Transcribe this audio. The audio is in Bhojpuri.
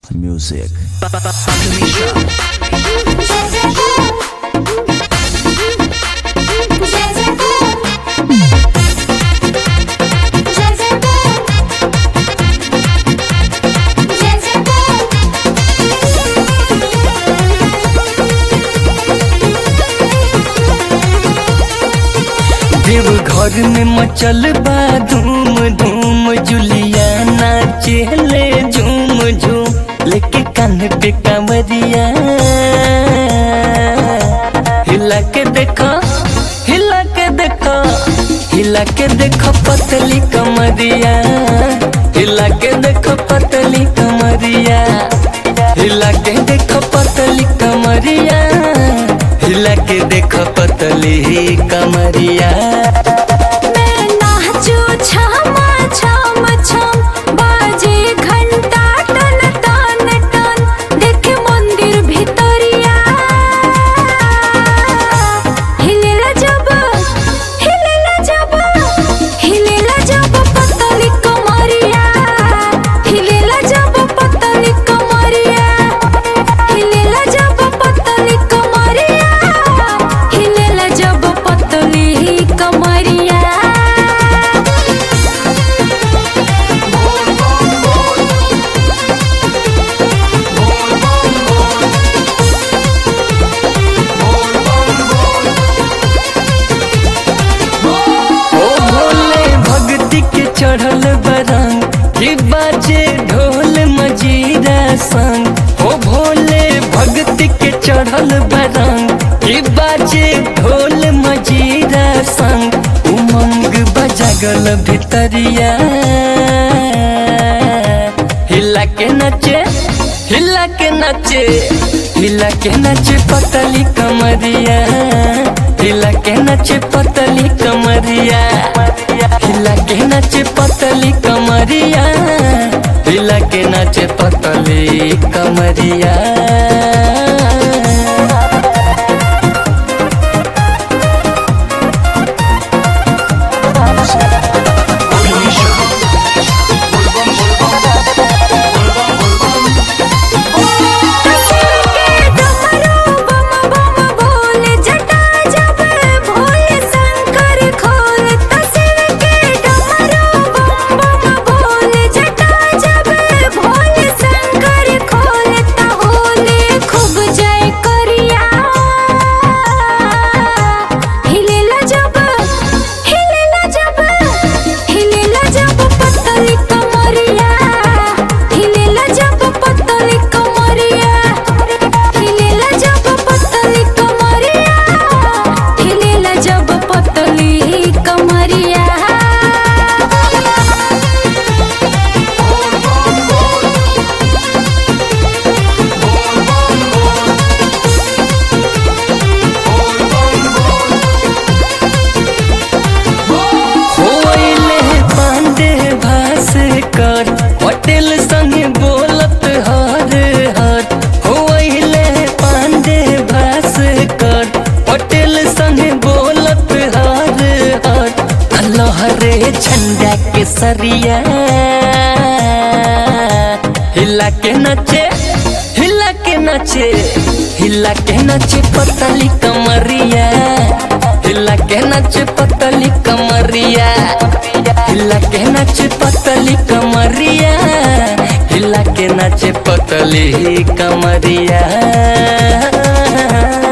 music. देव घर में मचल बा धूम धूम जुलिया नाचेले झूम झूम लेके कान पे कांवरिया हिला के देखो हिला के देखो हिला के देखो पतली कमरिया हिला के देखो पतली कमरिया हिला के देखो पतली कमरिया हिला के देखो पतली कमरिया मैं नाचू छमा छम छम बाजे घंटा टन टन टन देखे मंदिर भितरिया हिलेला जब हिलेला जब हिलेला जब पतली कमरिया हिलेला जब पतली कमरिया हिलेला जब पतली कमरिया हिलेला जब पतली कमरिया ओ भोले भक्ति के चढ़ल बरंग कि बाजे ढोल मजीरा संग ओ भोले भक्ति के चढ़ल बरंग कि बाजे ढोल मजीरा संग उमंग बजागल भितरिया हिला के नचे हिला के नचे हिला के नचे पतली कमरिया हिला के नचे पतली कमरिया हिला के नचे पतली कमरिया हिला के नचे पतली कमरिया डमरू बम बम बोल जटा जब भोले शंकर खोल तसिर के डमरू बम बम बोल जटा जब भोले शंकर खोल तहोले खूब जय करिया हिलेला जब हिलेला जब हिलेला जब पतली कमरिया हिलेला जब पतली कमरिया हिलेला जब पतली कमरिया हिलेला जब पतली कमरिया होइले पांडे भास कर पटेल संग बोलत हर हर होइले पांडे भास कर पटेल संग बोलत हर हर लहरे झंडा के सरिया हिला के नचे हिला के नचे हिला के नचे पतली कमरिया हिला के नचे पतली कमरिया हिला के नचे पतली कमरिया हिला के नचे पतली कमरिया